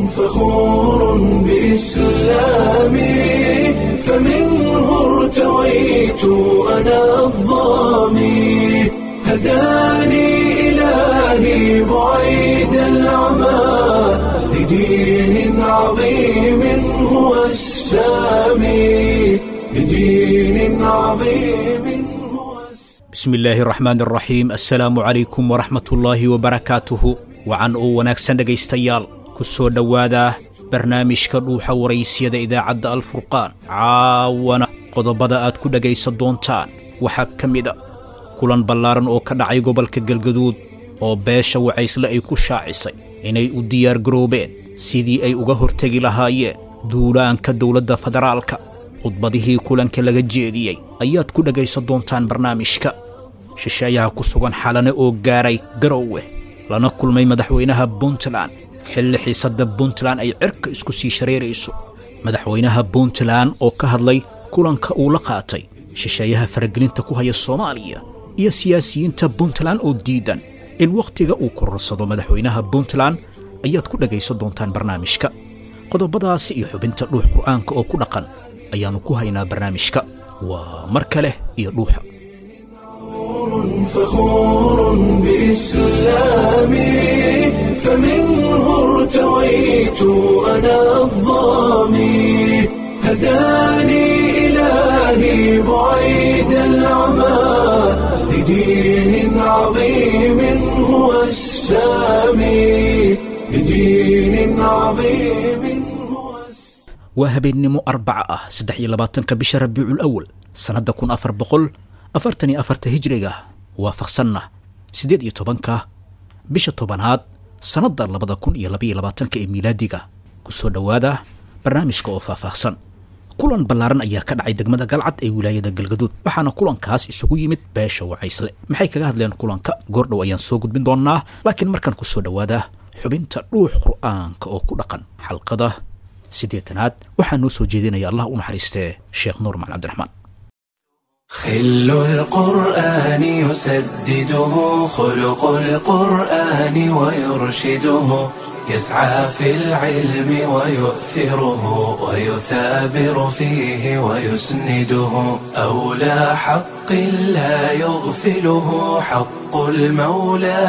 فخور بإسلامي فمنه ارتويت أنا الظامي هداني إلهي بعيد العمى لدين عظيم هو السامي لدين عظيم هو السامي bismi illaahi araxmaan araxiim assalaamu calaykum waraxmatullaahi wabarakaatuhu wacan oo wanaagsan dhegaystayaal ku soo dhowaada barnaamijka dhuuxa waraysyada idaacadda alfurqaan caawana qodobada aad ku dhegaysan doontaan waxaa ka mid a kulan ballaaran oo ka dhacay gobolka galgaduud oo beesha wacaysle ay ku shaacisay inay u diyaargaroobeen sidii ay uga hortegi lahaayeen duulaanka dowladda federaalka khudbadihii kulanka laga jeediyey ayaad ku dhegaysan doontaan barnaamijka shisheeyaha ku sugan xalane oo gaaray garowe lana kulmay madaxweynaha puntland xilli xiisadda puntland ay cirka isku sii shareerayso madaxweynaha puntland oo ka hadlay kulanka uu la qaatay shisheeyaha faragelinta ku haya soomaaliya iyo siyaasiyiinta puntland oo diidan in wakhtiga uu kororsado madaxweynaha puntland ayaad ku dhegaysan doontaan barnaamijka qodobadaasi iyo xubinta dhuux qur'aanka oo ku dhaqan ayaannu ku haynaa barnaamijka waa mar kale iyo dhuuxa فخور بإسلامي فمنه ارتويت أنا الظامي هداني إلهي بعيد العمى لدين عظيم هو السامي لدين عظيم هو السامي waa habeennimo arbaca ah saddex iyo labaatanka bisha rabiicul awal sannadda kun afar boqol afartan iyo afarta hijriga waafaqsanna siddeed iyo tobanka bisha tobanaad sannadda labada kun iyo labaiyo labaatanka ee miilaadiga ku soo dhowaada barnaamijka oo faahfaahsan kulan ballaaran ayaa ka dhacay degmada galcad ee wilaayada galgaduud waxaana kulankaas isugu yimid beesha wacaysle maxay kaga hadleen kulanka goordhow ayaan soo gudbin doonnaa laakiin markaan ku soo dhowaada xubinta dhuux qur'aanka oo ku dhaqan xalqada siddeetanaad waxaa noo soo jeedinaya allah u naxariistee sheekh nuur macali cabdiraxmaan خل القرآن يسدده خلق القرآن ويرشده يسعى في العلم ويؤثره ويثابر فيه ويسنده أولى حق لا يغفله حق المولى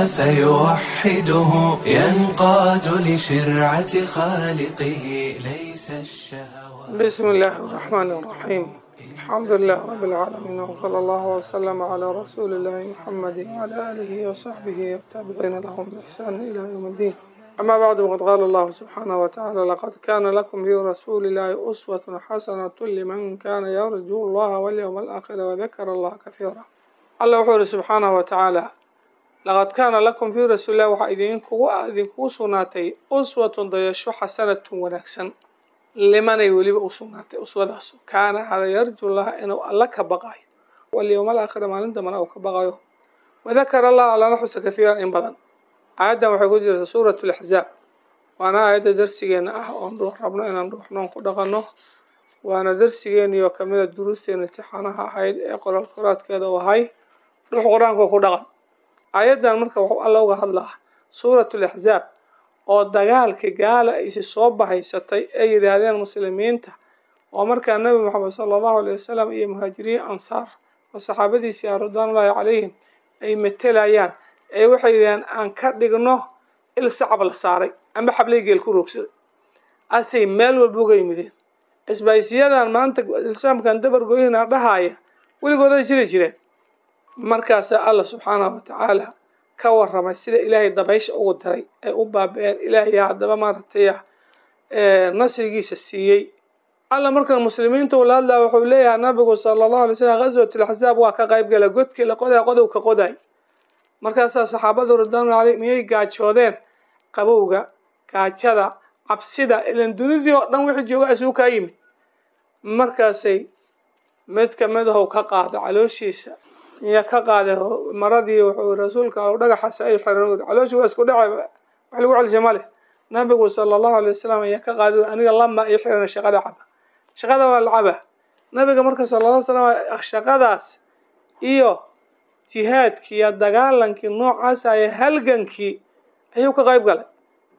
فيوحده ينقاد لشرعة خالقه ليس الشهوات بسم الله الرحمن الرحيم الحمد لله رب العالمين وصلى الله وسلم على رسول الله محمد وعلى آله وصحبه والتابعين لهم بإحسان إلى يوم الدين أما بعد وقد قال الله سبحانه وتعالى لقد كان لكم في رسول الله أسوة حسنة لمن كان يرجو الله واليوم الآخر وذكر الله كثيرا الله وحوله سبحانه وتعالى لقد كان لكم في رسول الله waxaa idinku idinku sugnaatay uswatun dayasho xasanatun wanaagsan limanay weliba u sugnaatay uswadaas kaana hada yarju laha inuu alla ka baqayo walyowma alaakhira maalin dambana uu ka baqayo wadakara allah allana xusa kathiiran in badan aayaddan waxay ku jirta suurat laxzaab waana aayadda darsigeena ah oon dhuux rabno inaan dhuuxnoon ku dhaqanno waana darsigeeniyo kamida duruusteena intixaanaha ahayd ee qoraal qoraadkeeda u ahay dhuux qur-aanka ku dhaqan aayaddan marka wuxuu alla uga hadlaa suurat laxzaab oo dagaalkii gaala aysi soo bahaysatay ay yidhaahdeen muslimiinta oo markaa nebi moxamed sala allahu alay wasalam iyo muhaajiriin ansaar oo saxaabadiisii ah ridwaanullaahi calayhim ay matelayaan ee waxay yidhahdeen aan ka dhigno il sacab la saaray amba xablay geel ku roogsaday asay meel walba uga yimideen isbaaysiyadan maanta ilsaamkan dabar goyhina dhahaaya weligooday jiri jireen markaasaa alla subxaanahu watacaala ka waramay sida ilaahay dabaysha ugu diray ay u baaba-een ilaahay haddaba maaragtay nasrigiisa siiyey alla markan muslimiinta ula hadlaa wuxuu leeyahay nabigu sala allahu alay slam ghaswatul axzaab waa ka qayb gala godkii la qodaa qodow ka qoday markaasaa saxaabadu ridwaanu caley miyay gaajoodeen qabowga gaajada cabsida ilan dunidii oo dhan wixii jooga isugu kaa yimid markaasay mid kamidahow ka qaada calooshiisa iyo ka qaaday maradii wuxuu rasuulka dhagaxaas ay xireen calooshi waa isku dhaca wax lagu celisha male nabigu sala allahu alay wasalam ayaa ka qaaday aniga lama ii xiran shaqada caba shaqada waa la caba nabiga marka sala alla slam shaqadaas iyo jihaadkii iyo dagaalankii noocaas aye halgankii ayuu ka qayb galay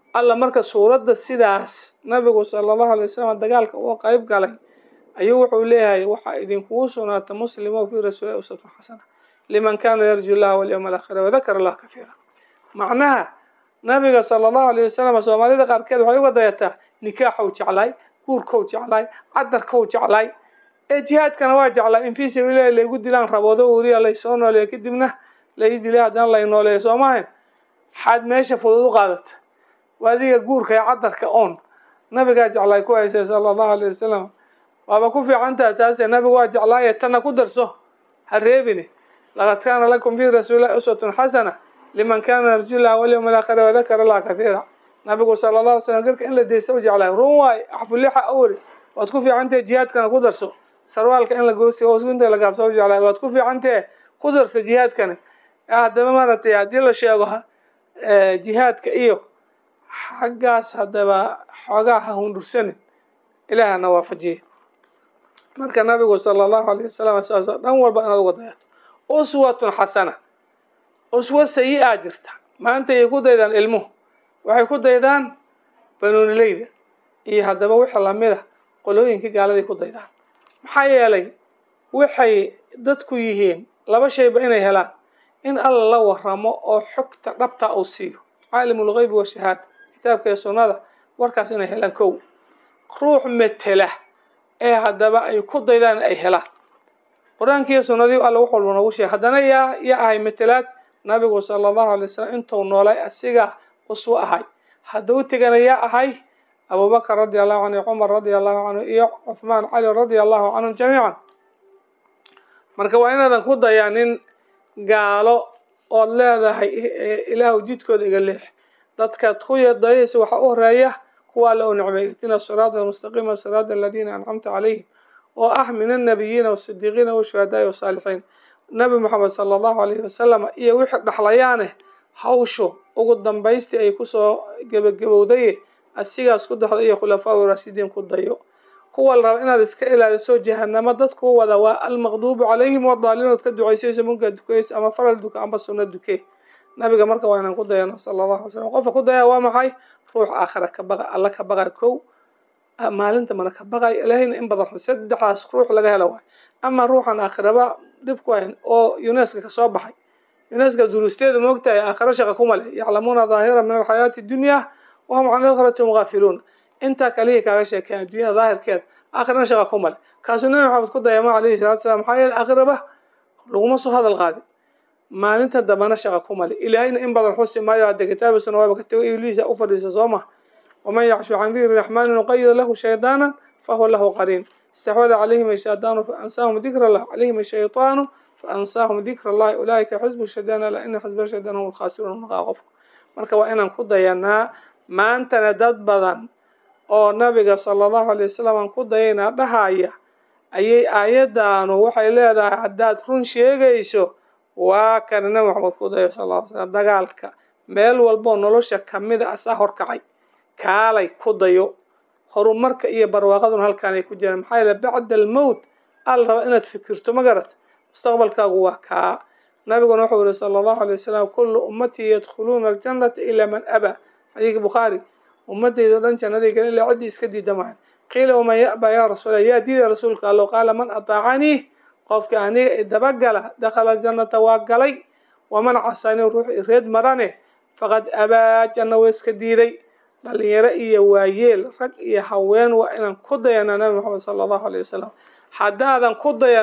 alla marka suuradda sidaas nabigu sala allahu alay wasalam dagaalka uga qeyb galay ayuu wuxuu leeyahay waxaa idinkugu sugnaata muslimo fii rasuulihi uswatun xasana liman kana yarju llaha walyawma alaakhira wadakara allah kafiira macnaha nabiga sala allahu alayh wasalam soomaalida qaarkeed waxay uga dayataa nikaaxow jeclaay guurkow jeclaay cadarkow jeclaay ee jihaadkana waa jeclaay in fii sabiilillahi laygu dilaan raboodo weriya laysoo nooleeyo kadibna lai dilay haddana lay nooleeyo soo maahayn xaad meesha fudud u qaadata waadiga guurka ee cadarka oon nabigaa jeclaay ku haysay sala allahu alayh wasalam waaba ku fiicantaha taase nabigu waa jeclaaye tanna ku darso ha reebine laqad kaana lakum fii rasuulillahi uswatun xasana liman kana yarju llaha walyawma alaakhira wadakara allah kahiira nabigu sala allah alay slam garka in la deysa u jeclaay run waay axfulixa awri waad ku fiicantahe jihaadkana ku darso sarwaalka in la goosi hoosinta la gaabsa u jeclaay waad ku fiicantahe ku darso jihaadkana haddaba maaragtay haddii la sheego jihaadka iyo xaggaas haddaba xoogaa ha hundursanin ilaahana waafajiye marka nabigu sala allahu alayh wasalam saasoo dhan walba inaad uga dayato uswatun xasana uswa sayi-a jirta maanta ayay ku daydaan ilmuhu waxay ku daydaan banoonileyda iyo haddaba wixii lamid a qolooyinkii gaaladay ku daydaan maxaa yeelay waxay dadku yihiin laba shayba inay helaan in alla la waramo oo xogta dhabta uu siiyo caalimulgeybi wa shahaada kitaabka iyo sunnada warkaas inay helaan kow ruux metela ee haddaba ay ku daydaan ay helaan qur-aankiiyo sunnadii alla wax walba noogu sheegay haddana yaa yaa ahay metelaad nabigu sala allahu alay wasalam intuu noolay asiga uswo ahay hadduu tegana yaa ahay abubakar radia allahu canhu cumar radia allahu canhu iyo cuthmaan cali radia allahu canhum jamiican marka waa inaadan ku dayaanin gaalo ood leedahay ilaahu jidkooda iga leex dadkaad ku dayaysa waxaa u horeeya kuwa alla u nicmay ihdina siraada almustaqiima siraada aladiina ancamta calayhim oo ah min annabiyiina wasidiiqiina washuhadaai wasaalixiin nabi moxamed sala allahu alayhi wasalam iyo wixii dhaxlayaane hawshu ugu dambaystii ay kusoo gebagabowdaye asigaas ku daxda iyo khulafaa raashidiin ku dayo kuwa la raba inaad iska ilaaliso jahanamo dadku wada waa almaqduubu calayhim wadaaliinood ka ducaysayso munkaa dukayso ama faral duka amba sunno duke nabiga marka waa inaan ku dayano sala allahu alay slam qofka ku daya waa maxay ruux aakhira ka baqa alla ka baqay kow maalinta mana ka baqay ilaahayna in badan saddexdaas ruux laga helo waay ama ruuxan aakhiraba dhibku hayn oo uneska kasoo baxay uneska duruusteeda moogtahay aakhiro shaqa kuma leh yaclamuuna daahira min alxayaati dunya wahum can aakhirati hum gaafiluun intaa kaliya kaaga sheekeyan addunyada daahirkeeda aakhirana shaqa kuma leh kaasuu nabi maxamed ku dayama alayhi salatu salam maxaa yeele aakhiraba laguma soo hadal qaadin maalinta dambana shaqa kuma leh ilaahayna in badan xusi maayo hadda kitaabisuna waaba ka tego ibliisa u fadhiisa soo ma waman yacshu can dikri raxmaani nuqayid lahu shaydaana fahuwa lahu qariin استحوذ عليهم الشيطان فأنساهم ذكر الله عليهم الشيطان فأنساهم ذكر الله أولئك حزب الشيطان ألا إن حزب الشيطان هم الخاسرون مقاقف marka waa inaan ku dayanaa maantana dad badan oo nabiga sala allahu alay wasalam aan ku dayanaa dhahaya ayay aayaddaanu waxay leedahay haddaad run sheegayso waa kana nabi maxamed ku dayo sal alla ly slam dagaalka meel walboo nolosha kamida asaa horkacay kaalay ku dayo horumarka iyo barwaaqaduna halkaanay ku jiraan maxaa yeele bacda almowt al raba inaad fikirto ma garat mustaqbalkaagu waa kaa nabiguna wuxuu yihi sala allahu alay wasalam kullu ummatii yadkhuluuna aljannata ilaa man abaa xadiidka bukhaari ummadayda o dhan jannaday gelin ilaa ciddii iska diida maahan qiila waman ya'baa yaa rasuula yaa diida rasuulka allow qaala man ataacanii qofka aniga idabagala dakhala aljannata waa galay waman casanii ruux ireed marane faqad abaa janna waa iska diiday dhalinyaro iyo waayeel rag iyo haween waa inaan ku dayanaa nabi maxamed sala allahu alayh wasalam haddaadan ku dayan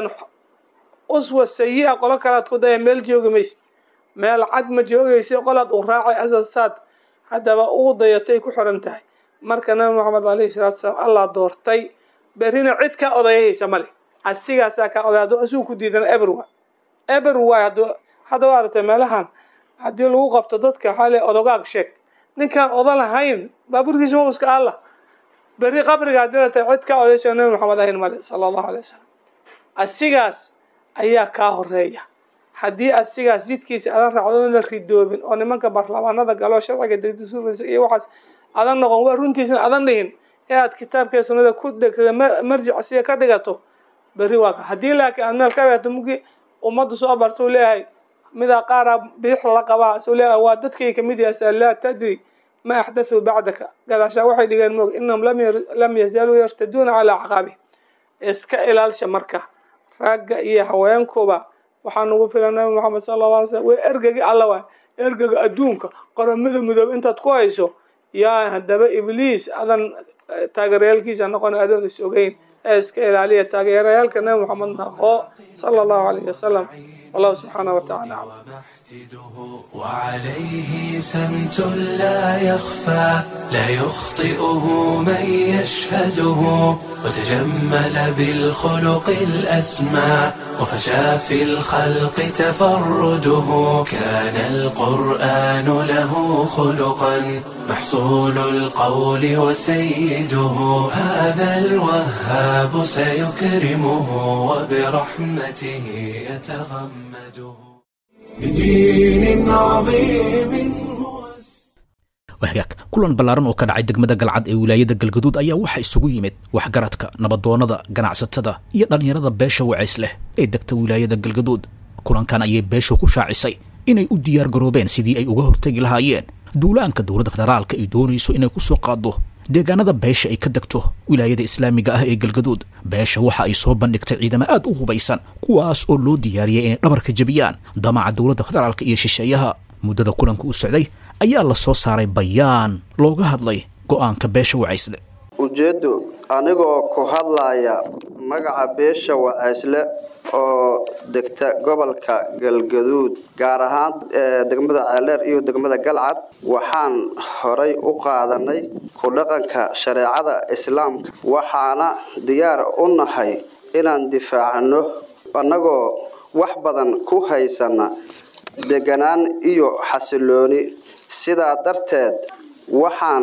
uswa sayi-a qolo kalead ku dayan meel joogi maysid meel cad ma joogaysa qolaad u raacay asasaad haddaba uu dayatay ku xiran tahay marka nabi maxamed alayhi salaatu salaam allah doortay berrina cid kaa odayahaysa male asigaasaa kaa oday hadduu asigu ku diidana eber waay eber waay hadduu hadda waa aragtay meelahan haddii lagu qabto dadka waxaa le odogaag sheeg ninkaan oda lahayn baaburkiisa ma uska alla berri qabriga haddii la tahay cid kaa odayso nabi maxamed ahayn male sala allahu alay wasalam asigaas ayaa kaa horeeya haddii asigaas jidkiisa adan raacdo in la ridoobin oo nimanka baarlamaanada galo sharciga degdisuuraysa iyo waxaas adan noqon waa runtiisna adan dhihin ee aad kitaabkee sunnada ku dhegtada marjic siga ka dhigato berri waa ka haddii laakiin aad meel ka dhigato mugii ummaddu soo barta u leeyahay midaa qaara biix la qabaa suu leeyahay waa dadkay kamid yahay laa tadri ma axdathuu bacdaka gadaashaa waxay dhigeen moog inahum lam yazaaluu yartaduuna calaa acqaabihim iska ilaalsha marka ragga iyo haweenkuba waxaa nagu filan nabi moxamed sala alla alay slam way ergagi alla waay ergaga adduunka qoramada midoobe intaad ku hayso yaa haddaba ibliis adan taageerayaalkiisa noqon adoon is ogeyn ee iska ilaaliya taageerayaalka nabi moxamed naqoo sala allahu alayhi wasalam wallahu subxaanahu watacaala aclam وعليه سمت لا يخفى لا يخطئه من يشهده وتجمل بالخلق الأسمى وفشى في الخلق تفرده كان القرآن له خلقا محصول القول وسيده هذا الوهاب سيكرمه وبرحمته يتغمده بدين عظيم wahagaag kulan ballaaran oo ka dhacay degmada galcad ee wilaayada galgaduud ayaa waxaa isugu yimid waxgaradka nabadoonnada ganacsatada iyo dhallinyarada beesha wacays leh ee degta wilaayada galgaduud kulankan ayay beeshu ku shaacisay inay u diyaar garoobeen sidii ay uga hortegi lahaayeen duulaanka dowladda federaalka ay doonayso inay ku soo qaaddo deegaanada beesha ay ka degto wilaayada islaamiga ah ee galgaduud beesha waxa ay soo bandhigtay ciidamo aad u hubaysan kuwaas oo loo diyaariyay inay dhabarka jebiyaan damaca dowladda federaalka iyo shisheeyaha muddada kulanka u socday ayaa la soo saaray bayaan looga hadlay go'aanka beesha wacaysle ujeeddu anigoo ku hadlaya magaca beesha wacaysle oo degta gobolka galgaduud gaar ahaan degmada ceeldheer iyo degmada galcad waxaan horay u qaadanay ku dhaqanka shareecada islaamka waxaana diyaar u nahay inaan difaacno annagoo wax badan ku haysana deganaan iyo xasilooni sidaa darteed waxaan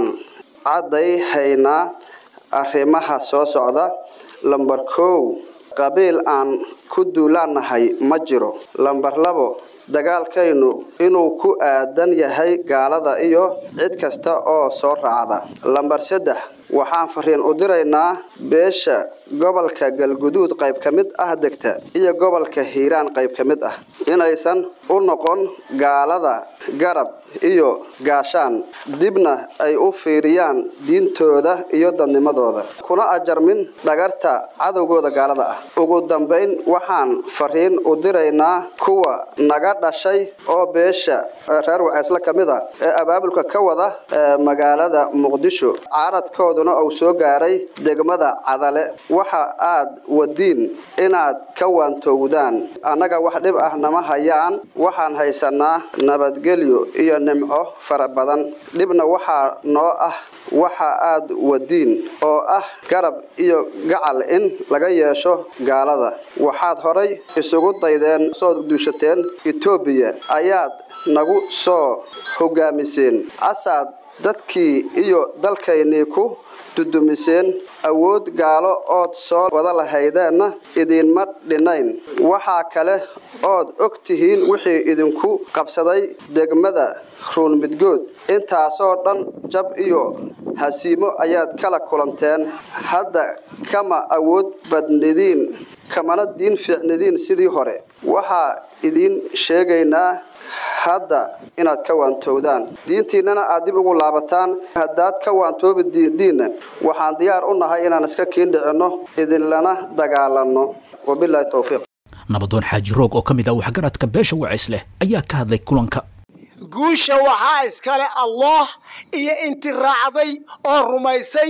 caddayhaynaa arrimaha soo socda lambar kow qabiil aan ku duulaannahay ma jiro lambar labo dagaalkaynu inuu ku aadan yahay gaalada iyo cid kasta oo soo raacda lambar saddex waxaan fariin u diraynaa beesha gobolka galguduud qayb ka mid ah degta iyo gobolka hiiraan qayb ka mid ah inaysan u noqon gaalada garab iyo gaashaan dibna ay u fiiriyaan diintooda iyo dadnimadooda kuna ajarmin dhagarta cadowgooda gaalada ah ugu dambayn waxaan fariin u diraynaa kuwa naga dhashay oo beesha reer waceysle ka mid a ee abaabulka ka wada magaalada muqdisho caaradkooduna uu soo gaaray degmada cadale waxa aad wadiin inaad ka waantowdaan annaga wax dhib ah nama hayaan waxaan haysanaa nabadgelyo iyo nimco fara badan dhibna waxaa noo ah waxa aad wadiin oo ah garab iyo gacal in laga yeesho gaalada waxaad horay isugu daydeen soo duushateen etoobiya ayaad nagu soo hogaamiseen asaad dadkii iyo dalkaynii ku dudumiseen awood gaalo ood soo wada lahaydeenna idiinma dhinayn waxaa kale ood og tihiin wixii idinku qabsaday degmada ruunmidgood intaasoo dhan jab iyo hasiimo ayaad kala kulanteen hadda kama awood badnidiin kamana diin fiicnidiin sidii hore waxaa idiin sheegaynaa hadda inaad ka waantowdaan diintiinnana aad dib ugu laabataan haddaad ka waantoobi diinna waxaan diyaar u nahay inaan iska kiindhicinno idinlana dagaalanno wabilaahi towfiiq nabadoon xaaji roog oo ka mid ah waxgaradka beesha wacays leh ayaa ka hadlay kulanka guusha waxaa iskale allah iyo inti raacday oo rumaysay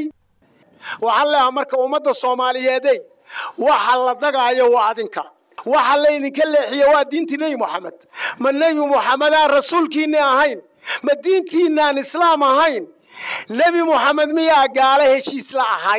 waxaan leeha marka ummadda soomaaliyeedey waxa la dagaayo waa adinka waxa laydinka leexiye waa diintii nebi moxamed ma nebi moxamedaan rasuulkiinni ahayn ma diintiinaan islaam ahayn nebi moxamed miyaa gaalo heshiis la ahay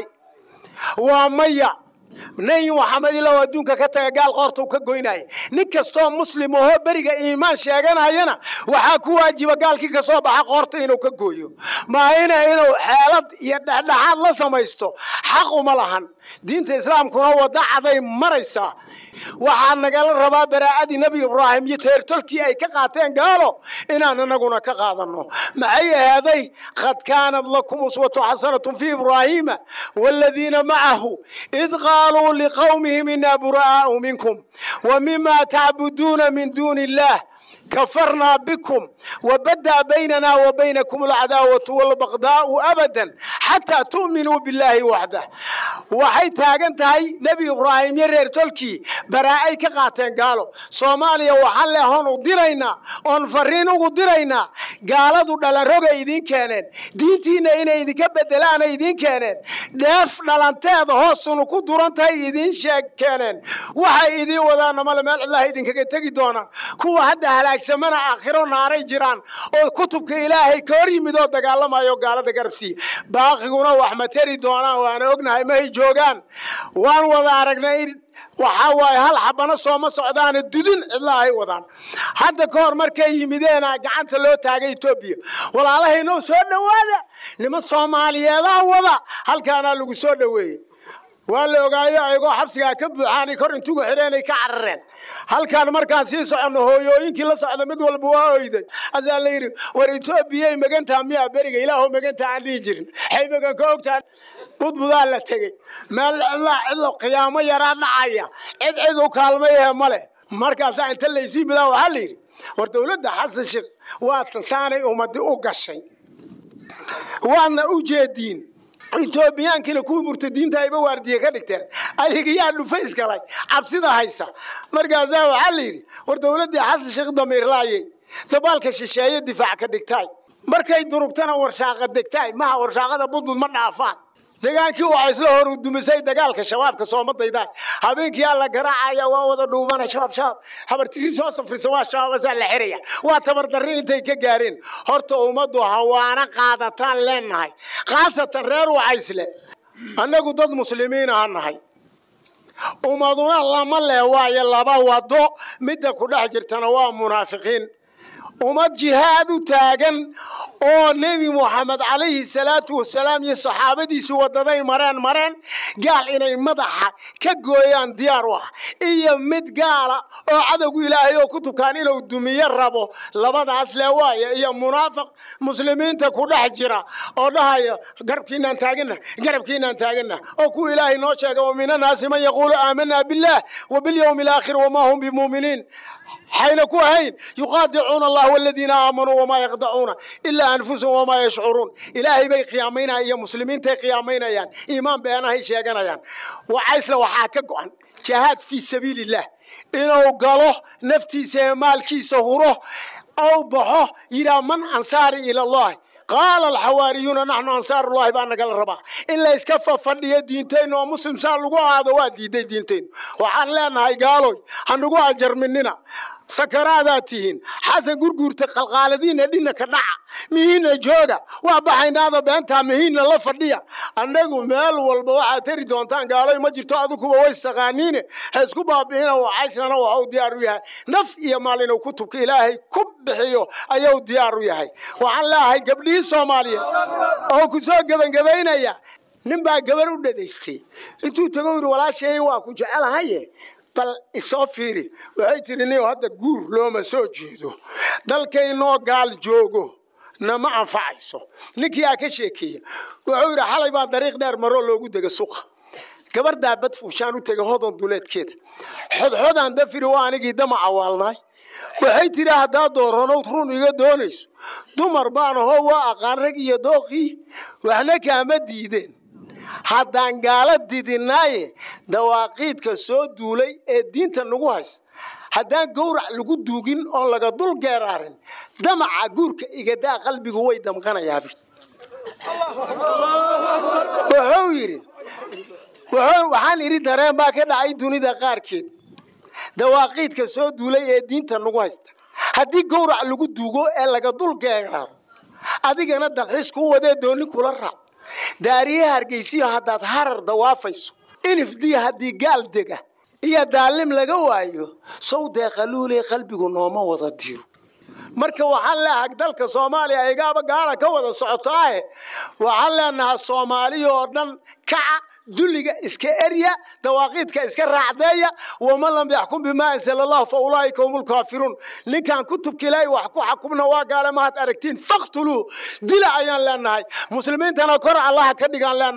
waa maya nebi moxamed ilaa adduunka ka taga gaal qoortau ka goynaya nin kastoo muslim ahoo beriga iimaan sheeganayana waxaa ku waajiba gaalkii ka soo baxa qoorta inuu ka gooyo maahina inuu xeelad iyo dhexdhexaad la samaysto xaq uma lahan diinta islaamkuna wadda caday maraysaa waxaa nagala rabaa baraa'adii nebi ibraahim iyo teertolkii ay ka qaateen gaalo inaan anaguna ka qaadanno maxay ahaaday qad kaanad lakum uswatu xasanatun fii ibraahiima waaladiina macahu id qaaluu liqowmihim inaa buraa'aau minkum wa mima tacbuduuna min duuni illaah kafarnaa bikum wabadaa baynana wa baynakum alcadaawatu walbaqdaau abadan xataa tu'minuu billaahi waxdah waxay taagan tahay nebi ibraahim iyo reer tolkii baraa'ay ka qaateen gaalo soomaaliya waxaan leehoon u diraynaa oon fariin ugu diraynaa gaaladu dhalanrogay idiin keeneen diintiinna inay idinka bedelaanay idiin keeneen dheef dhalanteeda hoosunu ku duran tahay idiin sheeg keeneen waxay idiin wadaana male meel cidlaha idinkaga tegi doonaan kuwa hadda halaagsamana aakhiro naaray jiraan oo kutubka ilaahay ka hor yimid oo dagaalamayo gaalada garabsiiya baaqiguna wax ma teri doonaan waana ognahay mahay joogaan waan wada aragnay waxaa waaye hal xabano sooma socdaane dudin cidla ay wadaan hadda ka hor markay yimideena gacanta loo taagay etoobiya walaalahaynoo soo dhowaada niman soomaaliyeedaa wada halkaanaa lagu soo dhoweeyey waa la ogaayo ayagoo xabsigaa ka buuxaanay kor intugu xidheenay ka carareen halkaan markaan sii soconno hooyooyinkii la socda mid walba waa oyday asaa la yidhi war etoobiyay magantaa miyaa beriga ilaahu magantaa aan dhihi jirin xay magan ka ogtaa budbudaa la tegey meel cidlaa cidlo qiyaamo yaraa dhacaya cid cid u kaalmayahe male markaasaa inta laysii bidaa waxaa la yidhi war dowladda xasan sheekh waa tansaanay ummadi u gashay waadna u jeediin etoobiyaankiina kuwii murtadiinta ayba waardiye ka dhigteen ayagiyaa dhufays galay cabsida haysa markaasaa waxaa la yidhi war dowladdii xasan sheekh damiirlaayey dabaalka shisheeye difaac ka dhigtaay markay durugtana warshaaqa degtaay maha warshaaqada budbud ma dhaafaan degaankii waxaa isla hor dumisay dagaalka shabaabka soomadaydaa habeenkii alla garaacaya waa wada dhuubana shabaab shabaab habartiri soo safrisa waa shabaabasaa la xiraya waa tabardarri intay ka gaareen horta ummaddu hawaana qaadataan leenahay khaasatan reer wacaysle annagu dad muslimiin aha nahay ummaduna lama leh waayo laba wado midda ku dhex jirtana waa munaafiqiin ummad jihaad u taagan oo nebi moxamed calayhi salaatu wasalaam iyo saxaabadiisi wadaday mareen mareen gaal inay madaxa ka gooyaan diyaar u ah iyo mid gaala oo cadowgu ilaahay oo ku tukaan inuu dumiyo rabo labadaas le waaye iyo munaafiq muslimiinta ku dhex jira oo dhahaya garabkiinaan taagana garabkiinaan taagana oo kuwa ilaahay noo sheega wa min annaasi man yaquulu aamanaa billaah wa bilyowmi alaakhir wamaa hum bimuminiin حين كوهين يقاطعون الله والذين آمنوا وما يخدعون إلا أنفسهم وما يشعرون إلهي بي قيامين يا مسلمين تي قيامين يان إيمان بيانا هي شيئا يان وعيس لو حاكا عن جهاد في سبيل الله إنه قالوا نفتي سيمالكي سهره أو بحه إلى من أنصاري إلى الله قال الحواريون نحن أنصار الله بأنك الربا إلا إسكفى فردية دينتين ومسلم سال لقوا هذا وادي دي دينتين وحان لنا هاي قالوا هنقوا أجر مننا sakaraadaad tihiin xasan gurguurta qalqaaladiina dhinna ka dhaca mihiinna jooga waa baxaynaada beentaa mihiinna la fadhiya annagu meel walba waxaad tari doontaan gaaloy ma jirto adikuba way istaqaaniine ha isku baabi'ina wacaysnana waxuu diyaar u yahay naf iyo maal inuu kutubka ilaahay ku bixiyo ayuu diyaar u yahay waxaan leeahay gabdhihii soomaaliyeed oo ku soo gebangebaynaya nin baa gabar u dhadaystay intuu tago yidhi walaasheey waa ku jecelahaye bal isoo fiiri waxay tiri nin hadda guur looma soo jeedo dalkaynoo gaal joogo nama anfacayso ninkii aa ka sheekeeya wuxuu yidhi xalay baa dariiq dheer maroo loogu dega suqa gabar daabad fuushaan u tegay hodon duleedkeeda xodxodaan dafiri waa anigii dama cawaalnaay waxay tiri haddaa dooranowd run iga doonayso dumar baan ahoo waa aqaan rag iyo dooqii waxna kaama diideen haddaan gaala didinaaye dawaaqiidka soo duulay ee diinta nagu haysa haddaan gowrac lagu duugin oon laga dul geeraarin damaca guurka igadaa qalbigu way damqanayaab wuxuu yidhi waxaan idhi dareen baa ka dhacay dunida qaarkeed dawaaqiidka soo duulay ee diinta nagu haysta haddii gowrac lagu duugo ee laga dul geeraaro adigana dalxiis ku wadee dooni kula raac daariye hargeysiyo haddaad harar dawaafayso inifdii haddii gaal dega iyo daalim laga waayo sow deeqaluulee qalbigu nooma wada diro marka waxaan leeahay dalka soomaaliya igaaba gaala ka wada socotaahe waxaan leenahaa soomaaliya oo dhan kaca dulliga iska erya dawaaqiidka iska raacdeeya waman lam yaxkum bimaa ansala allahu fa ulaa'ika hum lkaafiruun ninkaan kutubka ilaahay wax ku xakumna waa gaale mahad aragtiin faktuluu dila ayaan leenahay muslimiintana kor allaha ka dhigaan leenahay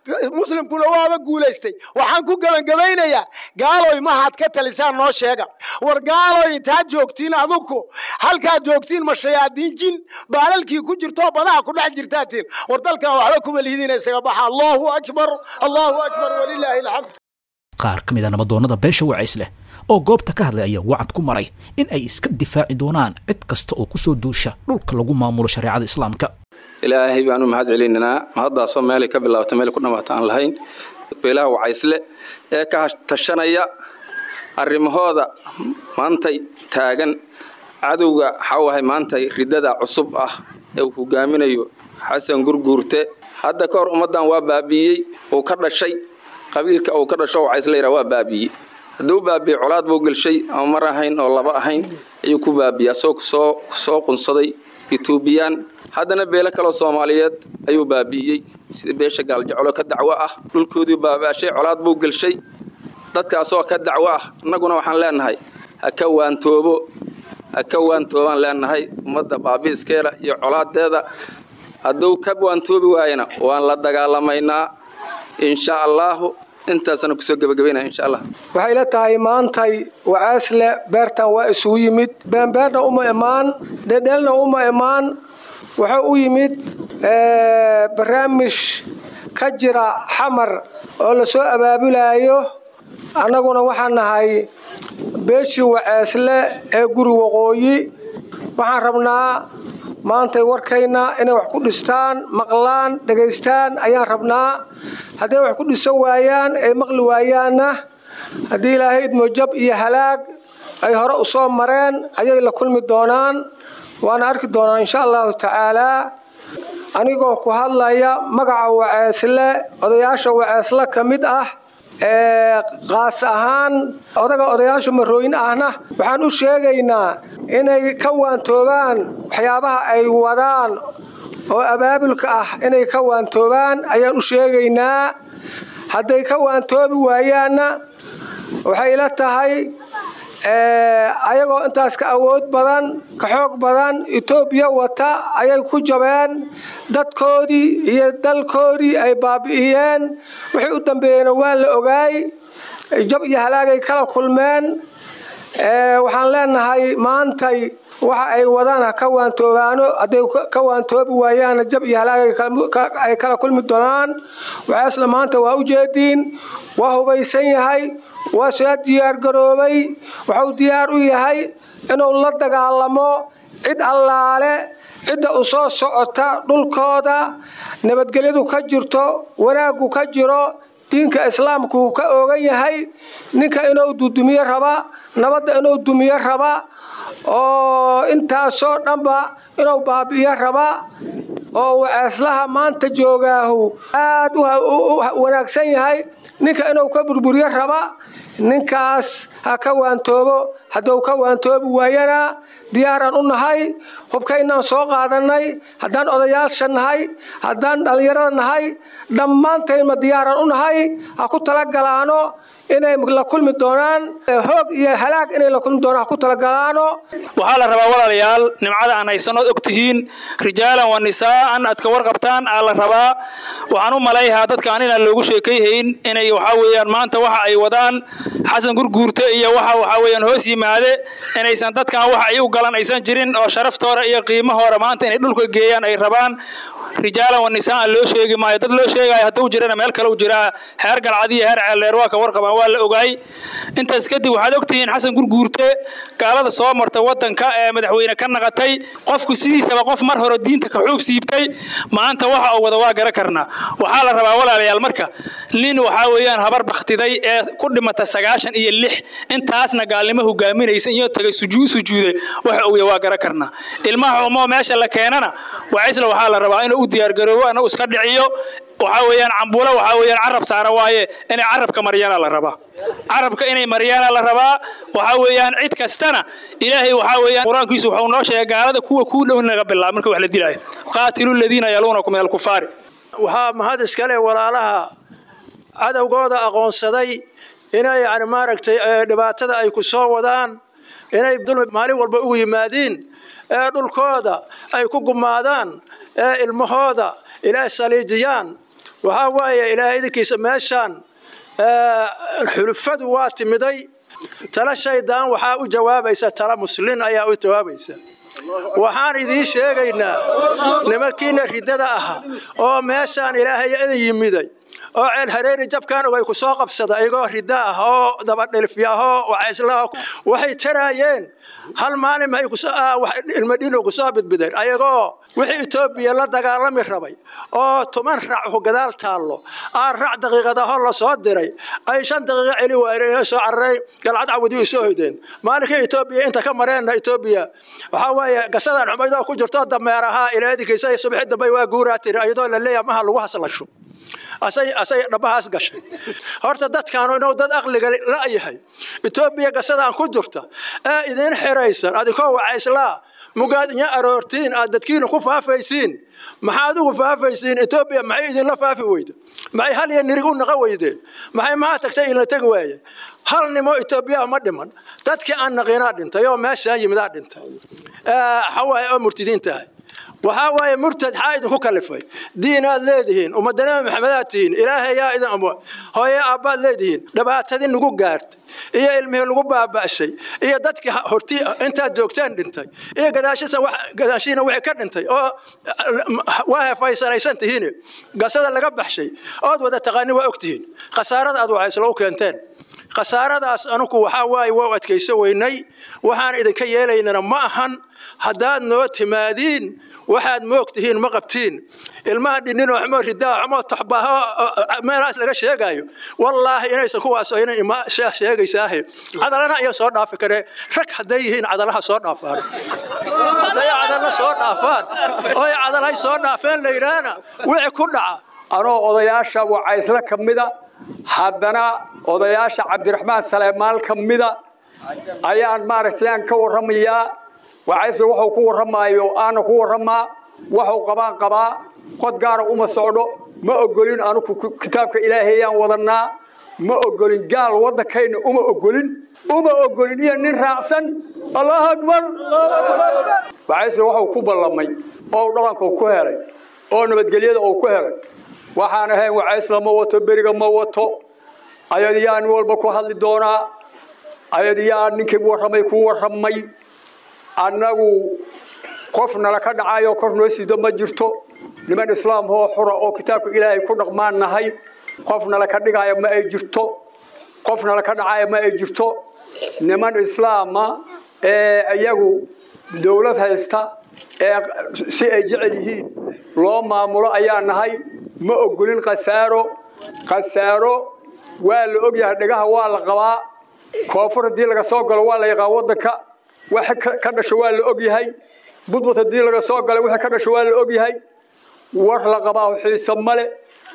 muslimkuna waaba guulaystay waxaan ku gebangebaynayaa gaaloy mahaad ka talisaan noo sheega war gaaloy intaad joogtiin adugu halkaad joogtiin ma shayaadiin jin baalalkii ku jirto badaha ku dhex jirtaatiin war dalkan waxba kuma lihidiina isaga baxa allahu akbar allahu akbar walilaahi alxamd qaar ka mid a nabadoonnada beesha wacays leh oo goobta ka hadlay ayaa wacad ku maray in ay iska difaaci doonaan cid kasta oo kusoo duusha dhulka lagu maamulo shareecada islaamka ilaahay baanu mahad celinaynaa mahaddaasoo meelay ka bilaabta meelay ku dhammaata aan lahayn beelaha wacaysle ee ka tashanaya arrimahooda maantay taagan cadowga waxaawahay maantay riddada cusub ah ee uu hogaaminayo xasan gurguurte hadda ka hor ummaddan waa baabi'iyey uu ka dhashay qabiilka uu ka dhasho wacaysle yidhaa waa baabi'iyey hadduu baabi'ey colaad buu gelshay ama mar ahayn oo laba ahayn ayuu ku baabi'ey asagoo soo soo qunsaday etoobiyaan haddana beelo kaloo soomaaliyeed ayuu baabi'iyey sida beesha gaaljeclo ka dacwo ah dhulkoodii baabaashay colaad buu gelshay dadkaasoo ka dacwo ah innaguna waxaan leenahay ha ka waantoobo ha ka waantoobaan leenahay ummadda baabi'iskeeda iyo colaadeeda hadduu ka waantoobi waayana waan la dagaalamaynaa insha allaahu intaasana kusoo gebagabaynaya insha allah waxay la tahay maantay wacaasle beertan waa isugu yimid beenbeerna uma imaan dhedheelna uma imaan wuxuu u yimid barnaamij ka jira xamar oo lasoo abaabulaayo annaguna waxaan nahay beeshii waceesle ee guri waqooyi waxaan rabnaa maantay warkayna inay wax ku dhistaan maqlaan dhegaystaan ayaan rabnaa hadday wax ku dhisan waayaan ay maqli waayaanna haddii ilaahay idmo jab iyo halaag ay hore u soo mareen ayay la kulmi doonaan waana arki doonaa insha allahu tacaalaa anigoo ku hadlaya magaca waceesle odayaasha waceesle ka mid ah ee qaas ahaan odaga odayaasha marooyin ahna waxaan u sheegaynaa inay ka waantoobaan waxyaabaha ay wadaan oo abaabulka ah inay ka waantoobaan ayaan u sheegaynaa hadday ka waantoobi waayaanna waxay ila tahay ayagoo intaas ka awood badan ka xoog badan etoobiya wata ayay ku jabeen dadkoodii iyo dalkoodii ay baabi'iyeen wixii u dambeeyeyna waa la ogaay jab iyo halaagay kala kulmeen waxaan leenahay maantay waxa ay wadaan ha ka waantoobaano hadday ka waantoobi waayaana jab iyo halaag ay kala kulmi doonaan waxaasle maanta waa u jeediin waa hubaysan yahay waa soo diyaargaroobay wuxuu diyaar u yahay inuu la dagaalamo cid allaale cidda u soo socota dhulkooda nabadgelyadu ka jirto wanaaggu ka jiro diinka islaamku ka oogan yahay ninka inuu dudumiyo raba nabadda inuu dumiyo raba oo intaasoo dhanba inuu baabi'iyo raba oo waceeslaha maanta joogaahu aad u wanaagsan yahay ninka inuu ka burburiyo raba ninkaas ha ka waantoobo hadduu ka waantoobi waayana diyaaraan u nahay hubkaynaan soo qaadannay haddaan odayaasha nahay haddaan dhallinyarada nahay dhammaantaynma diyaaraan u nahay ha ku talagalaano inay la kulmi doonaan hoog iyo halaag inay la kulmi doonaan ha ku talagalaano waxaa la rabaa walaalayaal nimcada aan haysanood og tihiin rijaalan wa nisaa'an aad ka warqabtaan aa la rabaa waxaan u malayhaa dadkaan inaan loogu sheekayhayn inay waxaa weeyaan maanta waxa ay wadaan xasan gurguurte iyo waxa waxaa weeyaan hoos yimaade inaysan dadkan waxa ay u galan aysan jirin oo sharaftoora iyo qiimahoora maanta inay dhulka geeyaan ay rabaan rijaalan wa nisaa'an loo sheegi maayo dad loo sheegaayo hadduu jirana meel kale u jiraa heer galcad iyo heer ceeldheer waa ka warqabaan waa la ogaay intaas kadib waxaad ogtihiin xasan gurguurte gaalada soo marta wadanka ee madaxweyne ka naqatay qofku sidiisaba qof mar hore diinta ka xuub siibtay maanta waxa uu wada waa gara karnaa waxaa la rabaa walaalayaal marka nin waxaa weeyaan habar bakhtiday ee ku dhimata sagaashan iyo lix intaasna gaalnimo hogaaminaysa iyo tagay sujuu sujuuday waxa uu waa gara karnaa ilmaha xumoo meesha la keenana wacisla waxaa la rabaa inuu u diyaargaroobo inuu iska dhiciyo waxaa weeyaan cambuulo waxaa weeyaan carab saara waaye inay carabka maryaana la rabaa carabka inay maryaana la rabaa waxaa weeyaan cid kastana ilaahay waxaa weeyaan qur-aankiisu wuxuu noo sheegay gaalada kuwa kuu dhow naga bilaab marka wax la dilaayo qaatilu ladiina yaluunakum min alkufaari waxaa mahad iskale walaalaha cadowgooda aqoonsaday inay yani maaragtay dhibaatada ay ku soo wadaan inay dulmi maalin walba ugu yimaadiin ee dhulkooda ay ku gumaadaan ee ilmahooda ilaa saliijiyaan waxaa waaye ilaahay idinkiisa meeshaan xulufadu waa timiday tala shaydaan waxaa u jawaabaysa tala muslin ayaa u jawaabaysa waxaan idiin sheegaynaa nimankiina riddada aha oo meeshaan ilaahay idin yimiday oo ceel hareeri jabkaan ogay ku soo qabsada iyagoo ridda ah oo dabadhilfya ahoo wacayslaha waxay taraayeen hal maalin maxay ilmadhino ku soo bidbideen ayagoo wixii etoobiya la dagaalami rabay oo toban rac gadaal taallo aan rac daqiiqadaho la soo diray ay shan daqiiqo celi waayeen soo cararay galcad cawadi u soo hoydeen maalinkii etoobiya inta ka mareenna etoobiya waxaa weeye gasadan xumaydoo ku jirto dameerahaa ilaadikiisa subaxi dambe waa guuraa tiri iyadoo la leeyahay maha lagu haslasho asay asay dhabahaas gashay horta dadkaanu inuu dad aqliga la'yahay etoobiya gasadaan ku jirta ee idiin xiraysan adinkoo wacayslaa mugaad inya aroortiin aad dadkiina ku faafaysiin maxaad ugu faafaysiin etoobiya maxay idinla faafi weyda maxay hal iyo nirig u naqa weydeen maxay maa tagtay idinla tegi waaye hal nimo etoobiya ma dhiman dadkii aan naqinaa dhintay oo meeshaan yimidaa dhintay xawaaye oo murtidiin tahay waxaa waaye murtad xaa idinku kalifay diinaad leedihiin ummadda nabi maxamedaad tihiin ilaahayaa idin amo hooye aabbaad leedihiin dhibaatadii nagu gaartay iyo ilmihii lagu baaba'shay iyo dadkii horti intaad joogtaan dhintay iyo gadaashiina wixii ka dhintay oo waa hefaysanaysan tihiin gasada laga baxshay ood wada taqaani waa ogtihiin khasaarada aad waxaysla u keenteen khasaaradaas anugu waxaa waaye waa u adkayso weynay waxaan idinka yeelaynana ma ahan haddaad noo timaadiin waxaad moogtihiin ma qabtiin ilmaha dhinninoo xumo ridaa xumo taxbaaho meelahaas laga sheegaayo wallaahi inaysan kuwaas aynan ima sheegaysaahe cadalana ayaa soo dhaafi karee rag hadday yihiin cadalaha soo dhaafaan hadday cadala soo dhaafaan oy cadalhay soo dhaafeen la yidhaahna wixii ku dhaca anoo odayaasha wacaysle ka mida haddana odayaasha cabdiraxmaan saleemaal ka mida ayaan maaragtay aan ka warramayaa wacaysle wuxuu ku warramaayo aana ku warramaa waxuu qabaan qabaa qod gaara uma socdho ma ogolin anugu kitaabka ilaahayaan wadannaa ma ogolin gaal waddankayna uma ogolin uma ogolin iyo nin raacsan allahu akbar wacaysle wuxuu ku ballamay oo dhaqanka ku helay oo nabadgelyada uu ku helay waxaan ahayn wacaysla ma wato beriga ma wato ayadiyaa nin walba ku hadli doonaa ayadiyaa ninkii warramay ku warramay annagu qof nala ka dhacayo kor noo sido ma jirto niman islaam hoo xura oo kitaabka ilaahay ku dhaqmaan nahay qof nala ka dhigaayo ma ay jirto qof nala ka dhacayo ma ay jirto niman islaama ee iyagu dowlad haysta ee si ay jecel yihiin loo maamulo ayaa nahay ma ogolin khasaaro khasaaro waa la ogyahay dhagaha waa la qabaa koonfur haddii laga soo galo waa la yaqaan waddanka wax ka dhasho waa la ogyahay budbud haddii laga soo galay wixii ka dhasho waa la ogyahay war la qabaa xiise male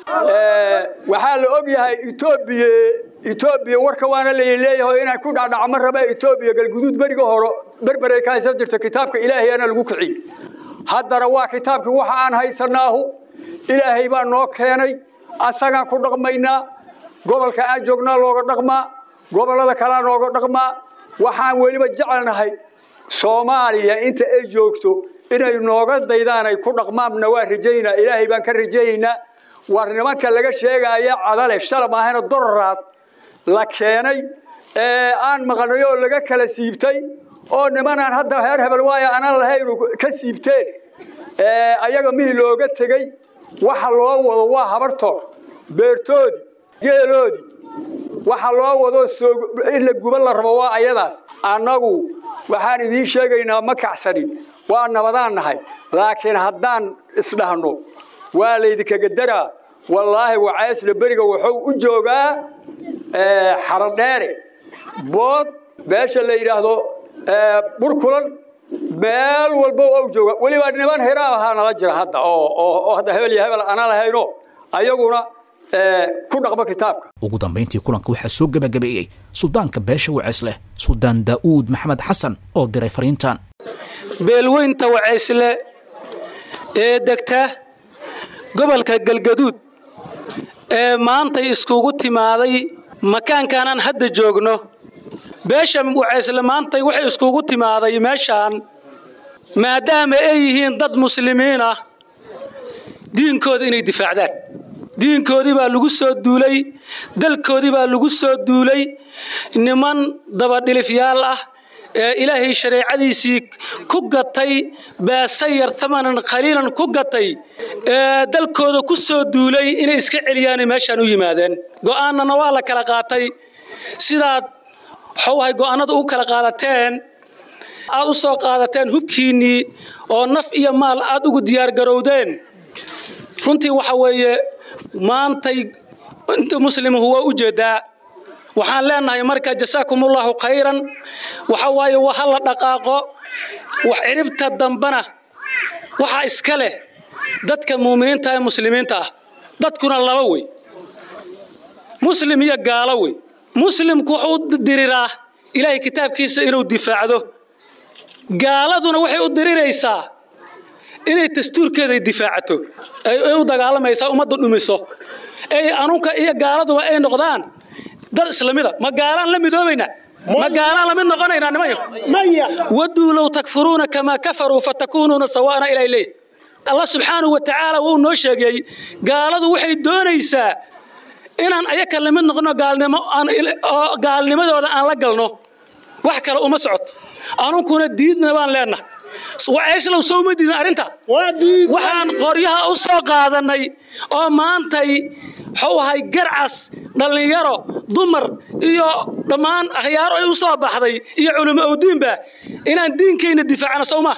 waxaa la ogyahay etoobiya etoobiya warka waana laleeyahay inaan ku dhacdhaca ma raba etoobiya galguduud beriga hore berberay ka haysan jirta kitaabka ilaahayana lagu kiciye haddana waa kitaabkii waxa aan haysanaahu ilaahay baa noo keenay asagaan ku dhaqmaynaa gobolka aan joognaa looga dhaqmaa gobollada kalea nooga dhaqmaa waxaan weliba jecelnahay soomaaliya inta ay joogto inay nooga daydaan ay ku dhaqmaanna waa rajaynaa ilaahay baan ka rajaynaynaa war nimanka laga sheegaya cadale shalab ahayna dororaad la keenay ee aan maqnay oo laga kala siibtay oo nimanaan hadda heer hebel waaya anaan lahayn ka siibteen ayaga mihii looga tegey waxa loo wado waa habartoor beertoodii geeloodii waxa loo wado in la guba la rabo waa ayadaas annagu waxaan idiin sheegaynaa ma kacsanin waa nabadaan nahay laakiin haddaan isdhahno waa laydinkaga daraa wallaahi wacaysla beriga wuxuu u joogaa xaradheere bood meesha la yidhaahdo burkulan meel walba u jooga weliba niman hiraab ahaa nala jira hadda oo hadda hebel iyo hebel ana lahayno ayaguna ku dhaqmo kitaabka ugu dambayntii kulanka waxaa soo gebagabeeyey suldaanka beesha waceesleh suldaan daa'uud maxamed xasan oo diray fariintan beelweynta waceysle ee degta gobolka galgaduud ee maantay iskugu timaaday makaankaanaan hadda joogno beesha waceysle maantay waxay iskugu timaaday meeshaan maadaama ay yihiin dad muslimiin ah diinkooda inay difaacdaan diinkoodii baa lagu soo duulay dalkoodii baa lagu soo duulay niman dabadhilifyaal ah ee ilaahay shareecadiisii ku gatay baasayar thamanan khaliilan ku gatay ee dalkooda ku soo duulay inay iska celiyaanay meeshaan u yimaadeen go'aanana waa la kala qaatay sidaad waxawahay go'aanada u kala qaadateen aad u soo qaadateen hubkiinnii oo naf iyo maal aad ugu diyaargarowdeen runtii waxa weeye maantay inta muslimuhu waa u jeedaa waxaan leenahay marka jasaakumullahu khayran waxa waaye waa ha la dhaqaaqo wax ciribta dambana waxaa iska leh dadka muuminiinta ee muslimiinta ah dadkuna laba wey muslim iyo gaalo wey muslimku wuxuu u diriraa ilaahay kitaabkiisa inuu difaacdo gaaladuna waxay u diriraysaa inay dastuurkeeday difaacato ay u dagaalamaysaa ummadda dhumiso ay anunka iyo gaaladuba ay noqdaan dad islamida ma gaalaan la midoobaynaa ma gaalaan lamid noqonaynaa nimayo waduu low takfuruuna kamaa kafaruu fatakuunuuna sawaana ilaa leey allah subxaanahu wa tacaala wuu noo sheegay gaaladu waxay doonaysaa inaan ayaka lamid noqono gaalnimo oo gaalnimadooda aan la galno wax kale uma socoto anunkuna diidna baan leenahay waceyslow soo uma diidin arrinta waxaan qoryaha u soo qaadannay oo maantay wuxuu ahay garcas dhallinyaro dumar iyo dhammaan akhyaaro ay u soo baxday iyo culimo owdiinba inaan diinkayna difaacno sowma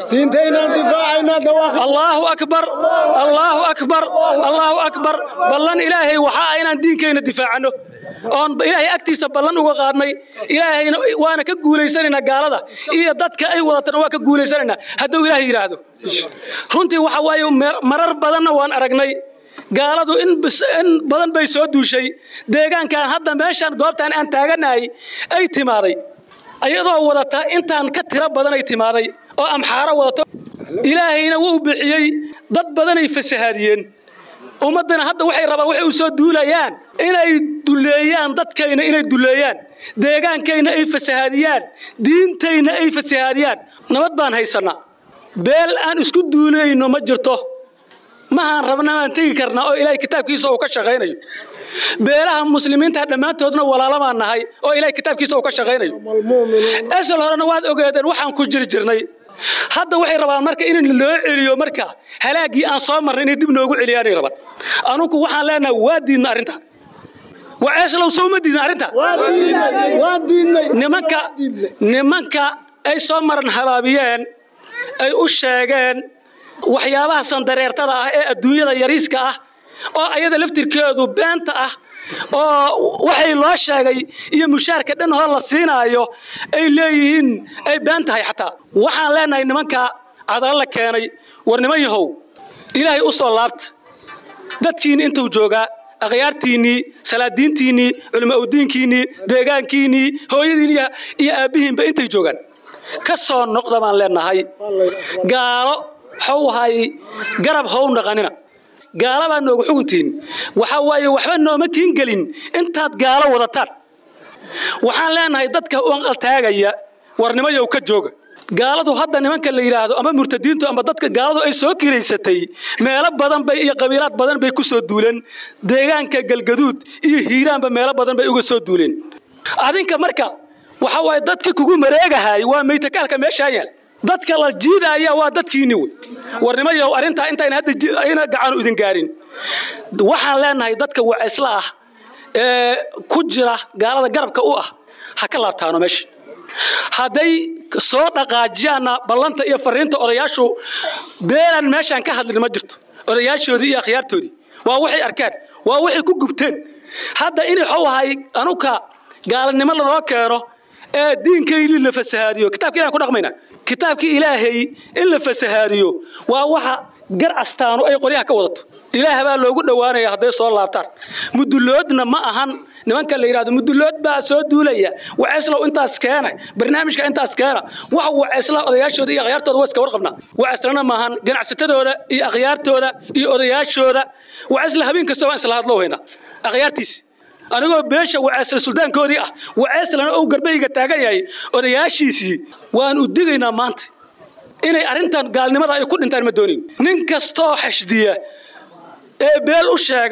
allaahu akbar allaahu akbar allaahu akbar ballan ilaahay waxaa ah inaan diinkayna difaacano oon ilaahay agtiisa ballan uga qaadnay ilaahayna waana ka guulaysanaynaa gaalada iyo dadka ay wadatana waa ka guulaysanaynaa hadduu ilaahay yidhaahdo runtii waxa waaye marar badanna waan aragnay gaaladu in badan bay soo duushay deegaankan hadda meeshaan goobtaan aan taaganahay ay timaaday ayadoo wadata intaan ka tiro badanay timaaday oo amxaaro wadato ilaahayna wuu bixiyey dad badanay fasahaadiyeen ummaddana hadda waxay rabaan waxay u soo duulayaan inay duleeyaan dadkayna inay duleeyaan deegaankayna ay fasahaadiyaan diintayna ay fasahaadiyaan nabad baan haysannaa beel aan isku duulayno ma jirto mahaan rabna aan tegi karnaa oo ilaahay kitaabkiisa uu ka shaqaynayo beelaha muslimiinta dhammaantoodna walaalo baan nahay oo ilaahay kitaabkiisa uu ka shaqaynayo esel horena waad ogeedeen waxaan ku jiri jirnay hadda waxay rabaan marka in loo celiyo marka halaaggii aan soo marnay inay dib noogu celiyaanay rabaan anunku waxaan leenahay waa diidna arrinta waceeslow soo ma diidna arrinta nimanka nimanka ay soo maran habaabiyeen ay u sheegeen waxyaabaha sandareertada ah ee adduunyada yariiska ah oo ayada laftirkeedu beenta ah oo waxay loo sheegay iyo mushaarka dhan hor la siinaayo ay leeyihiin ay been tahay xataa waxaan leenahay nimanka cadalo la keenay war niman yahow ilaahay u soo laabta dadkiinni intuu joogaa akhyaartiinnii salaadiintiinnii culimo udiinkiinnii deegaankiinnii hooyadiin iyo aabbihiinba intay joogaan ka soo noqda baan leenahay gaalo how hay garab how naqanina gaala baa nooga xuguntihiin waxaa waaye waxba nooma kiin gelin intaad gaalo wadataan waxaan leenahay dadka uanqaltaagaya warnimayow ka jooga gaaladu hadda nimanka la yidhaahdo ama murtadiintu ama dadka gaaladu ay soo kiraysatay meelo badan bay iyo qabiilaad badan bay ku soo duuleen deegaanka galgaduud iyo hiiraanba meelo badan bay uga soo duuleen adinka marka waxa waaye dadka kugu mareegahay waa maytakaalka meeshaa yaal dadka la jiidaya waa dadkiinni wey warnimayow arrintaa intayna hadda ayna gacanu idin gaarin waxaan leenahay dadka waceysla ah ee ku jira gaalada garabka u ah ha ka laabtaano meesha hadday soo dhaqaajiyaanna ballanta iyo fariinta odayaashu beelan meeshaan ka hadlin ma jirto odayaashoodii iyo akhyaartoodii waa waxay arkaan waa waxay ku gubteen hadda in waxuu ahay anuka gaalanimo lanoo keeno ee diinkaynii la fasahaadiyo kitabka ilahan ku dhaqmayna kitaabkii ilaahay in la fasahaadiyo waa waxa gar astaanu ay qoryaha ka wadato ilaah baa loogu dhowaanaya hadday soo laabtaan muduloodna ma ahan nimanka la yidhahdo mudulood baa soo duulaya waceeslow intaas keena barnaamijka intaas keena waxa waceesla odayaashooda iyo akhyaartooda waa iska warqabnaa waceeslana maahan ganacsatadooda iyo akhyaartooda iyo odayaashooda waceesla habeen kasta waan isla hadloo haynaa akhyaartiisi anigoo beesha waceesla suldaankoodii ah waceeslana uu garbayga taagan yahay odayaashiisii waan u digaynaa maanta inay arrintan gaalnimada ay ku dhintaan ma doonin nin kastoo xashdiya ee beel u sheega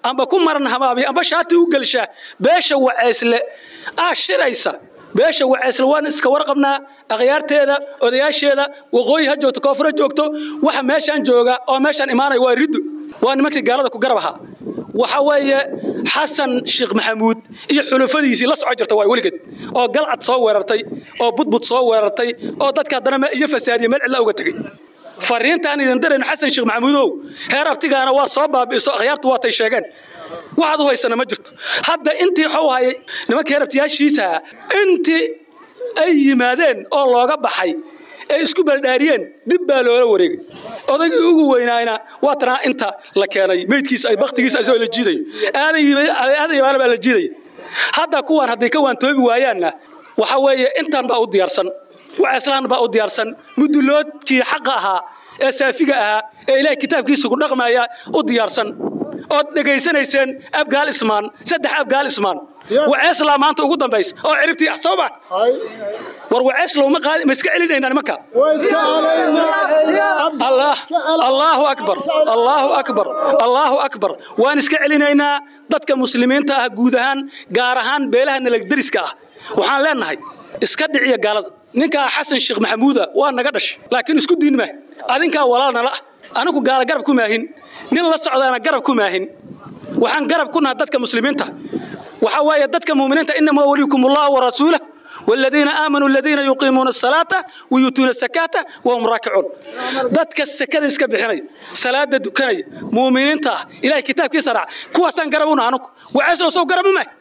amba ku maran habaabiya amba shaati u gelsha beesha waceysle aa shiraysa beesha waceysle waan iska warqabnaa akhyaarteeda odayaasheeda waqooyi ha joogto koonfur ha joogto waxa meeshaan jooga oo meeshaan imaanaya waa riddo waa nimankii gaalada ku garab ahaa waxa weeye xasan sheekh maxamuud iyo xulufadiisii la soco jirta waa weligeed oo galcad soo weerartay oo budbud soo weerartay oo dadka haddana iyo fasaadiye meel cidla uga tegey fariintaan idin dirayno xasan sheekh maxamuudow heer abtigaana waa soo baabi'iso akhyaartu waatay sheegeen waxaad u haysana ma jirto hadda intii waxuu hayay nimanka heer abtiyaashiisa intii ay yimaadeen oo looga baxay ay isku baldhaariyeen dib baa loola wareegay odaygii ugu weynaayna waa tanaa inta la keenay meydkiisa ay baktigiisa isagoo la jiidayo aadan yabaala baa la jiidaya hadda kuwaan hadday ka waantoobi waayaanna waxa weeye intaan baa u diyaarsan waceeslaan baa u diyaarsan muduloodkii xaqa ahaa ee saafiga ahaa ee ilaahay kitaabkiisa ku dhaqmaya u diyaarsan ood dhegaysanayseen abgaal ismaan saddex abgaal ismaan waceeslaa maanta ugu dambaysa oo ciribtii ah soo ma war waceeslow ma qaadi ma iska celinaynaa nimanka allah allahu akbar allahu akbar allahu akbar waan iska celinaynaa dadka muslimiinta ah guud ahaan gaar ahaan beelaha nalagderiska ah waxaan leenahay iska dhiciya gaalada ninkaa xasan sheekh maxamuuda waa naga dhashay laakiin isku diin mah adinkaa walaal nala ah anigu gaala garab ku maahin nin la socdaana garab ku maahin waxaan garab ku nahay dadka muslimiinta waxa weeye dadka muuminiinta inamaa waliyukum allahu warasuulah والذين آمنوا الذين يقيمون الصلاة ويؤتون الزكاة وهم راكعون دتك السكة اسك بخني صلاة دكني مؤمنين تا إلى كتاب كسرع كوا سان قربونا عنك وعسل سو قربوا ما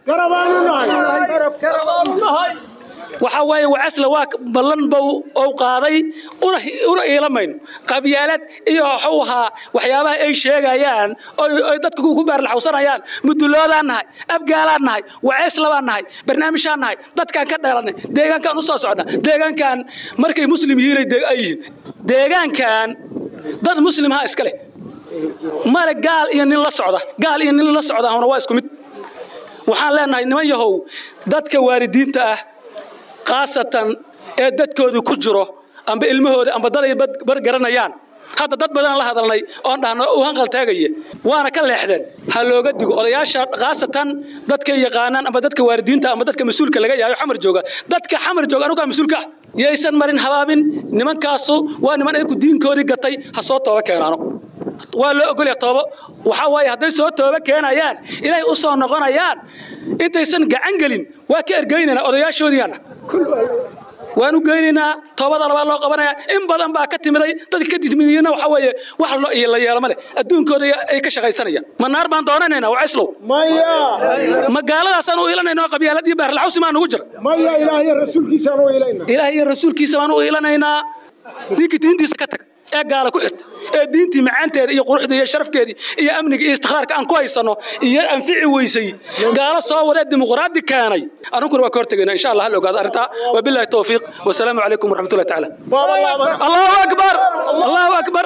waxa waaye wacasla waa ballan bow ou qaaday una iilamayn qabyaalad iyo waxuu ahaa waxyaabaha ay sheegayaan oy dadka ku baarlaxawsanayaan muduloodaan nahay abgaalaan nahay waceslabaan nahay barnaamijaan nahay dadkaan ka dheelanay deegaankaan u soo socna deegaankan markay muslim yihiinay ay yihiin deegaankan dad muslimha iska leh male gaal iyo nin la socda gaal iyo nin la socda huna waa isku mid waxaan leenahay niman yahow dadka waalidiinta ah khaasatan ee dadkoodu ku jiro amba ilmahooda amba dad ay bar garanayaan hadda dad badan la hadalnay oon dhahno u hanqal taagaya waana ka leexdeen ha looga digo odayaasha khaasatan dadka yaqaanaan amba dadka waalidiinta amba dadka mas-uulka laga yahayo xamar jooga dadka xamar jooga anugaa mas-uulka ah yaysan marin habaabin nimankaasu waa niman ayaku diinkoodii gatay ha soo tooba keenaano waa loo ogolya toobo waxaa waaye hadday soo tooba keenayaan ilaahay u soo noqonayaan intaysan gacan gelin waa ka ergeynaynaa odayaashoodiiana waan u geynaynaa toobada labaad loo qabanaya in badan baa ka timiday dadka ka timidiyana waxa weeye wax la yeelama leh adduunkooda ay ka shaqaysanayaan ma naar baan doonanaynaa wacayslow ma gaaladaasaan u iilanayna oo qabyaalad iyo baarlaxawsi maa nugu jira ilaahay iyo rasuulkiisa baan u iilanaynaa ninka diintiisa ka tag ee gaala ku xirta ee diintii macaanteeda iyo quruxda iyo sharafkeedii iyo amniga iyo istiqraarka aan ku haysanno iyo anfici weysay gaalo soo wadee dimuqraadi keenay anunkuna waa ka hortegayna insha allah hal ogaado arrintaa wabillahi towfiiq wasalaamu calaykum waraxmatullahi tacaala allahu akbar allahu akbar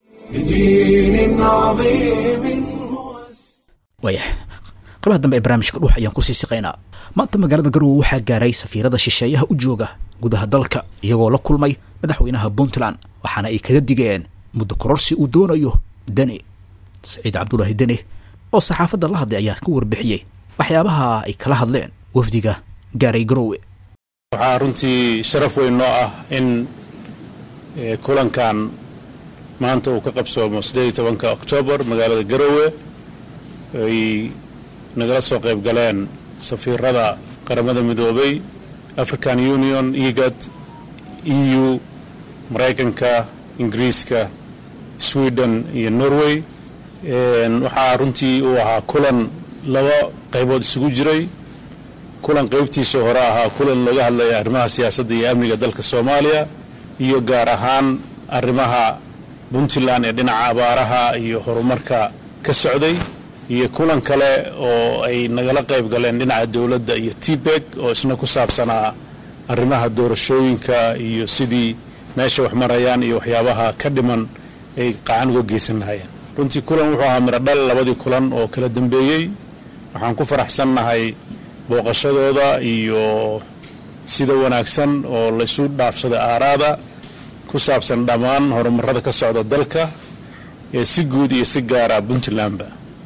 waayahay qabaha dambe ee barnaamijka dhuux ayaan kusii siqaynaa maanta magaalada garowe waxaa gaaray safiirada shisheeyaha u jooga gudaha dalka iyagoo la kulmay madaxweynaha puntland waxaana ay kaga digeen muddo kororsi uu doonayo deni saciid cabdulaahi deni oo saxaafadda la hadlay ayaa ka warbixiyey waxyaabaha ay kala hadleen wafdiga gaaray garowe waxaa runtii sharaf weyn noo ah in kulankan maanta uu ka qabsoomo siddeed iyo tobanka oktoobar magaalada garowe ay nagala soo qayb galeen safiirada qaramada midoobay african union egad e u maraykanka ingiriiska sweden iyo norway waxaa runtii uu ahaa kulan laba qaybood isugu jiray kulan qaybtiisa hore ahaa kulan looga hadlaya arrimaha siyaasadda iyo amniga dalka soomaaliya iyo gaar ahaan arrimaha puntland ee dhinaca abaaraha iyo horumarka ka socday iyo kulan kale oo ay nagala qayb galeen dhinaca dowladda iyo tbeg oo isna ku saabsanaa arrimaha doorashooyinka iyo sidii meesha wax marayaan iyo waxyaabaha ka dhiman ay qacan uga geysan lahayeen runtii kulan wuxuu ahaa midho dhal labadii kulan oo kala dambeeyey waxaan ku faraxsannahay booqashadooda iyo sida wanaagsan oo laysu dhaafsaday aaraada ku saabsan dhammaan horumarada ka socda dalka ee si guud iyo si gaara puntlandba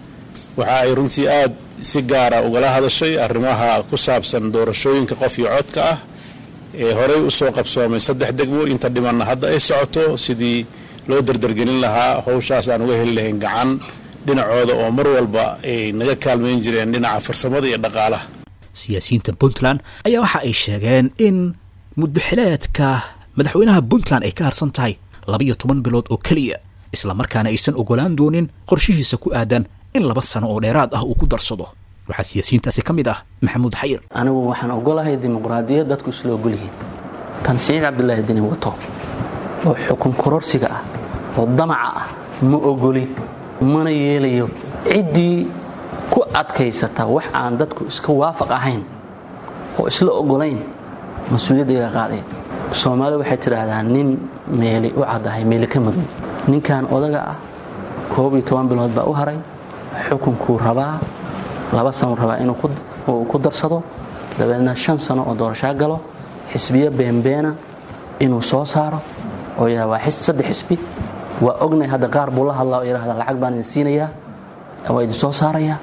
waxa ay runtii aad si gaara ugala hadashay arrimaha ku saabsan doorashooyinka qof iyo codka ah ee horey u soo qabsoomay saddex degmo inta dhimanna hadda ay socoto sidii loo dardargelin lahaa howshaas aan uga heli lahayn gacan dhinacooda oo mar walba ay naga kaalmayn jireen dhinaca farsamada iyo dhaqaalaha siyaasiyiinta puntland ayaa waxa ay sheegeen in muddaxileedka madaxweynaha puntland ay ka harsan tahay labiyo toban bilood oo keliya islamarkaana aysan ogolaan doonin qorshihiisa ku aadan in laba sano oo dheeraad ah uu ku darsado waxaa siyaasiyiintaasi ka mid ah maxamuud xayir anigu waxaan ogolahay dimuqraadiyad dadku isla ogol yihiin tan siciid cabdulaahi deni wato oo xukun kororsiga ah oo damaca ah ma ogolin mana yeelayo ciddii ku adkaysata wax aan dadku iska waafaq ahayn oo isla ogolayn mas-uuliyaddaga qaadaya soomaali waxay tidhaahdaa nin meeli u caddahay meeli ka madow ninkan odaga ah koob iyo toban bilood baa u haray xukunkuu rabaa laba sanuu rabaa inuu ku darsado dabeedna shan sano oo doorashaa galo xisbiyo beenbeena inuu soo saaro oo yidhahda waa saddex xisbi waa ognay hadda qaar buu la hadlaa oo yidhahda lacag baan idin siinayaa waa idin soo saarayaa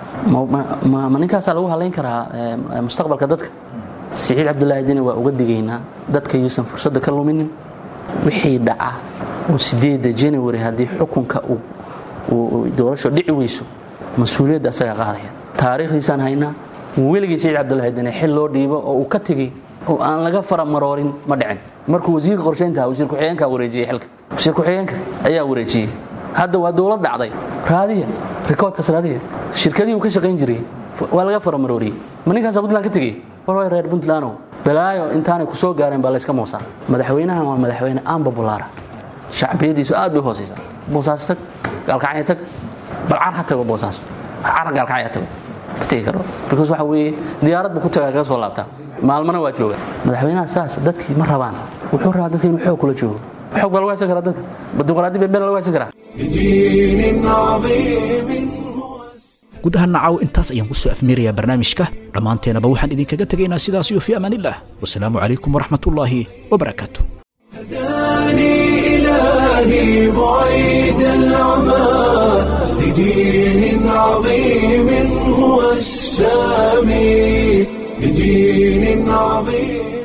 ma ninkaasaa lagu hadlayn karaa mustaqbalka dadka siciid cabdulaahi deni waa uga digaynaa dadka yuusan fursadda ka luminin wixii dhaca oo sideeda january haddii xukunka uu doorasho dhici weyso mas-uuliyadda asagaa qaadaya taariikhdiisaan haynaa weligii siciid cabdulaahi deni xil loo dhiibo oo uu ka tegey oo aan laga faramaroorin ma dhicin markuu wasiirka qorshayntaha wasiir ku-xigeenkaa wareejiyey xilka wasiir ku-xigeenka ayaa wareejiyey hadda waa dowlad dhacday raadiya rikoodkaas raadiya shirkadii uu ka shaqayn jiray waa laga faramarooriyey ma ninkaasaa puntland ka tegey war reer puntlandow balaayo intaanay ku soo gaareen baa layska moosaa madaxweynahan waa madaxweyne ambabulaara shacbiyadiisu aad bay hoosaysaa boosaas tag gaalkacya tag balcar ha tago boosaas car gaalkacya tago ma tegi karo because waxa weeye diyaarad buu ku tagaa kaga soo laabtaa maalmana waa jooga madaxweynaha saas dadkii ma rabaan wuxuu rabaa dadka inuu xoog kula joogo xoog baa lagu haysan karaa dadka dimuqraadi beebeen lagu haysan karaa guud ahaan nacaw intaas ayaan ku soo afmeerayaa barnaamijka dhammaanteenaba waxaan idinkaga tegaynaa sidaas iyo fii amaanillah wasalaamu calaykum waraxmat ullaahi wabarakaatu إلهي بعيد العمى لدين عظيم هو السامي لدين عظيم